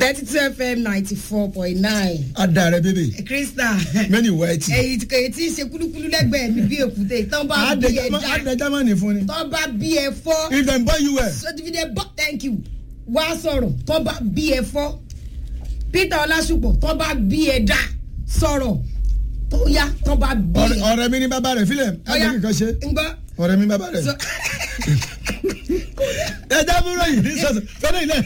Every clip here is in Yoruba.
thirty two fm ninety four point nine. adarẹ bébè krista mẹ́ni wáìtì. èyí èyí tí ń ṣe kúlúkúlú lẹ́gbẹ̀ẹ́ mi bí èkúté tán bá bí ẹ dá adẹ germany fún ni. tán bá bí ẹ fọ́ if dem born you well. sọtifídẹ bọ́ thank you wá sọ̀rọ̀ tán bá bí ẹ fọ́ peter ọlásùpọ̀ tán bá bí ẹ dá sọ̀rọ̀ tó yá tán bá bí ọ̀rẹ́ ẹ. ọ̀rẹ́ mi ní bàbá rẹ̀ filẹ̀ Ọya, ẹgbẹ́ kíkan ṣe ń gbọ́ ọ̀rẹ́ mi bàbá rẹ̀. sọ- ẹja fúnra yìí ní sọ̀tọ̀ fẹ́rẹ́ ilẹ̀.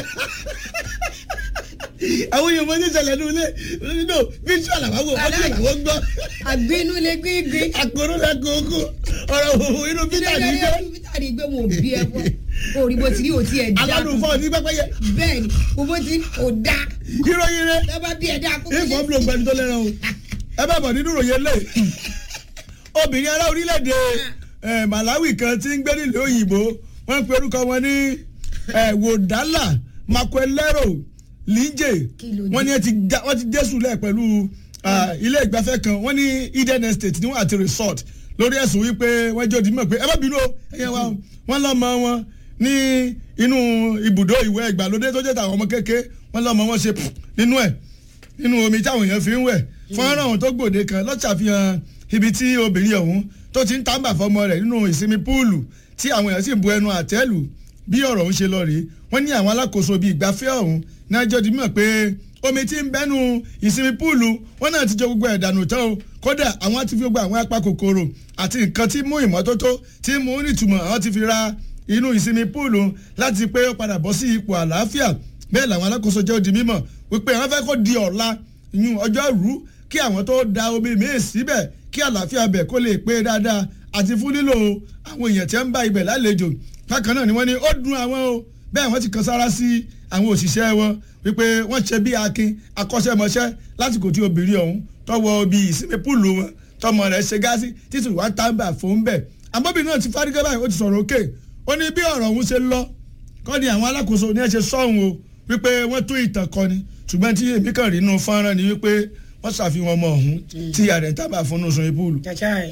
àwọn èèyàn mọ̀ ní ìṣẹ̀lẹ̀ ní ilé nínú visual àwọn ọ̀pọ̀ àwọn gbọ́. àgbínú lè gbígbí. àkóró la kókó ọ̀rọ̀ òwò inú peter ní jẹ́. peter ní gbé wọn ò bí ẹ fọ́ orí bó ti rí òtí ẹ̀ dá aládùn fún ọ ní pẹ́pẹ́yẹ. bẹ́ẹ̀ ni bó ti ò dá ìròyìn rẹ̀ tẹ́ bá bí ẹ dá kó ìfọ̀ bí ògbẹ́ni tó lẹ́ràn o ẹ bá bọ̀ nínú ìròyìn lè obìnrin ará orílẹ̀-èdè eh, malawi kan tí ń gbé nílùú òyìnbó wọ́n ń pe orúkọ wọn ní eh, wòdálà makwelero linje Kí ló dé? wọ́n ní ẹ ti já- wọ́n ti jésù lẹ̀ pẹ̀lú ah, ilé ìgbafẹ́ kan wọ́n ní eden estate ní wọ́n àti resort lórí ẹ̀sùn wípé wọ́n jẹ́ òdìmọ̀ pé ẹ má bínú o ẹ̀yẹ wa o wọ́n lọ́mọ wọn ní inú ibùdó ìwẹ̀ ìgbàlódé tó jẹ́ tàwọn ọmọ kéke wọ́n lọ́mọ wọn ṣe pff nínú ẹ̀ nínú omi táwọn èèyàn fi ń wẹ̀ fọ́nrán ọ̀hún tó gbòde kan ló ṣàfihàn ibi tí obìnrin ọ̀hún tó ti ń tàǹbà fọmọ rẹ̀ nínú ìsinmi púùlù tí àwọn èèyàn sì bu ẹnu àtẹ́lù bí ọ̀rọ̀ ọ̀hún ṣe lọ rèé wọ́n ní àwọn alákòóso bíi ìgbafẹ́ ọ̀hún náà jọ di mọ̀ pé omi tí ń bẹ́nu ìsinmi púùlù wọ́n náà ti jọ gbogbo ẹ̀dànù tán o kódà àwọn ti fi gbogbo àwọn apá kòkòrò àti nǹkan tí mú ìmọ́tótó tí mú nítumọ̀ àwọn ti fi ra inú ìsinmi púùlù láti pé ó padà bọ́ sí ipò àlàáfíà bẹ́ẹ̀ làwọn alákòóso jẹ́ òdi mímọ̀ wípé àwọn fẹ́ kó di ọ̀la yún ọjọ́ rú kí àwọn tó da omi míì síbẹ̀ kí àlàáfíà bẹ̀ kó lè pé dáadáa àti fún lílo àwọn èèyàn tí ń bá ibẹ̀ lálejò bákan náà ni wọ́n ní ó dùn àwọn o bẹ́ẹ̀ wọ́n ti kan sára sí àwọn òṣìṣẹ́ wọn wípé wọ́n ṣe bí akin akọ́ṣẹ́mọṣẹ́ lásìkò tí obìnrin ọ̀hún tọwọ́ bí ìsinmi púùlù wọn tọmọ rẹ̀ ṣe gáàsì títí wàá tábà fún bẹ́ẹ̀ àmọ́bìnrin náà ti fárígẹ́ báyìí ó ti sọ̀rọ̀ òkè ó ní bí ọ̀rọ̀ ọ̀hún ṣe lọ kọ́ ni àwọn alákòóso ní ẹ ṣe sọ́hun o wípé wọ́n tún ìtàn kọ ni ṣùgbọ́n tí èmi kàn rí inú fọ́nrán ni wípé wọ́n ṣàfihàn ọmọ ọ̀hún tí ààrẹ ń tábà fún un sun ibùdó jàjà ẹ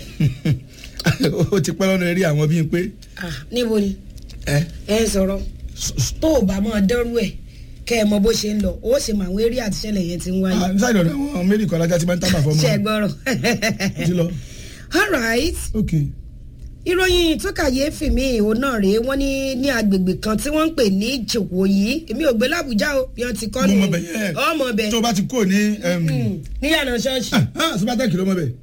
ó ti pẹ́ lọ́nà eré àwọn bíi pé ah níbo ni ẹ ẹ sọ̀rọ̀ tó o bá máa dẹ́rù ẹ̀ kẹ́ ẹ mọ bó ṣe ń lọ ó ṣe mọ àwọn eré àtiṣẹ́lẹ̀ yẹn ti ń wáyé ṣáà ìdọ̀dọ̀ àwọn mẹ́rin kan lájà tí máa ń tábà fọmọ ṣe é gbọ́rọ̀ ti lọ all right ok ìròyìn tó kàyéfì mi òun náà rèé wọ́n ní ní agbègbè kan tí wọ́n ń pè ní jòkòyí èmi ò gbé làbújá o bí wọ́n ti kọ́ mo nù mọ bẹ yẹn ọmọ bẹ tó o bá ti kó ní níyànà ṣọ́ọ̀ṣì subatẹ́kì ló mọ bẹ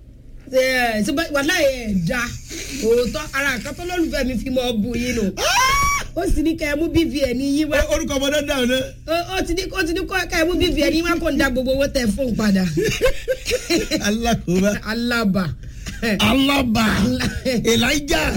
wàhálà ẹ̀ da òótọ́ ara nǹkan tó lólùfẹ́ mi fi mọ́ bu yín nù ó sì ní kẹ́ ẹ mú bvn yín wá orúkọ ọmọdé dáhùn náà ó ó ti ní ó ti ní kọ́ ká ẹ mú bvn yín wá kó ń da gbogbo owó tẹ fóun padà alákòóbá alábà alábà elijah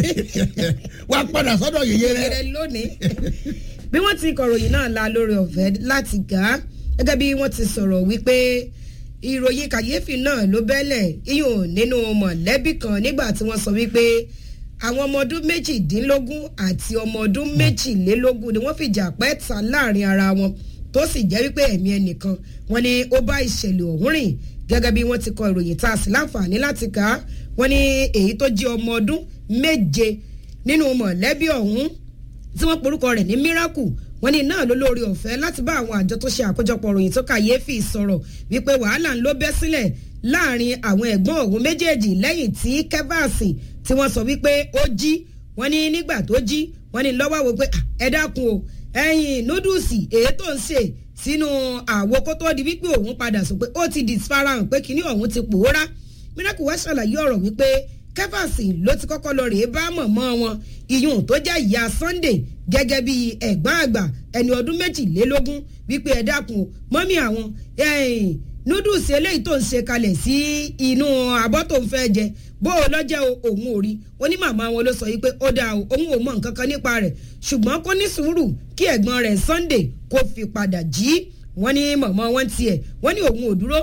wàá padà sọ́dọ̀ yèyé rẹ. rẹ lónìí bí wọ́n ti kọ̀ròyìn náà la lórí ọ̀fẹ́ láti gà á gẹ́gẹ́ bí wọ́n ti sọ̀rọ̀ wípé ìròyìn kàyéfì náà ló bẹ́lẹ̀ iyùn nínú mọ̀lẹ́bí kan nígbà tí wọ́n sọ wípé àwọn ọmọ ọdún méjìdínlógún àti ọmọ ọdún méjìlélógún ni wọ́n fìjà pẹ́ ta láàrin ara wọn tó sì jẹ́ wípé ẹ̀mí ẹnìkan wọn ni ó bá ìṣẹ̀lẹ̀ ọ̀hún rìn gẹ́gẹ́ bí wọ́n ti kọ ìròyìn tá a sì láǹfààní láti kà á wọ́n ní èyí tó jẹ́ ọmọ ọdún méje nínú mọ̀lẹ́bí ọ̀hún tí wọ́n porúkọ rẹ̀ ní miracle wọ́n ní náà ló lórí ọ̀fẹ́ láti bá àwọn àjọ tó ṣe àkójọpọ̀ ròyìn tó kàyéfì sọ̀rọ̀ wípé wàhálà ń ló bẹ́ sílẹ̀ láàrin àwọn ẹ̀gbọ́n òun méjèèjì lẹ́yìn tí kẹ́fàsì tí wọ́n sọ wípé ó jí wọ́n ní nígbà tó jí wọ́n ní lọ́wọ́ wo pé ẹ dákun o ẹyin núdùsì èyí tó ń ṣe sínú àwo kó tó di wípé òun padà sọ pé ó ti disfarahàn pé kinní ọ̀hún ti pòórá miracle wá ṣàlàyé ọ̀rọ̀ wípé kẹfàsì ló ti kọ́kọ́ lọ rèé bá mọ̀mọ́ wọn iyùn tó jẹ́ ìyá sunday gẹ́gẹ́ bí ẹ̀gbọ́n àgbà ẹni ọdún méjìlélógún wípé ẹ dákun mọ́mí àwọn núdùsì eléyìí tó ń ṣe kalẹ̀ sí inú abọ́ tó ń fẹ́ jẹ bó o lọ́jẹ́ òun ò rí ó ní màmá wọn ló sọ yìí pé ó dáa òun ò mọ nǹkan kan nípa rẹ̀ ṣùgbọ́n kó ní sùúrù kí ẹ̀gbọ́n rẹ̀ sunday kó fi padà jí wọ́n ní mọ̀mọ́ wọn tiẹ̀ wọ́n ní òun ò dúró